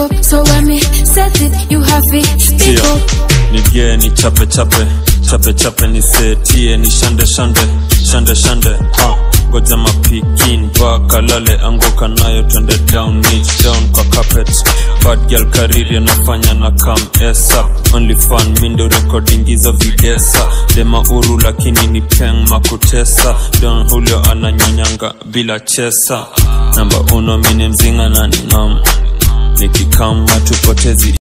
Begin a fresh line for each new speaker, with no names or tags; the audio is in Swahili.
up. So when me set it, you have it. Speak
Tia,
up.
nigie ni chape chape chape chape ni setie ni shande shande shande shande ha goja mapikin vakalale anguka nayo twende down niche down kwa carpet bad girl kariri anafanya na kam esa only fan mindo recording hizo videsa dema uru lakini ni peng makutesa don hulio ananyonyanga bila chesa namba uno mini mzinga na ningam nikikama tupotezi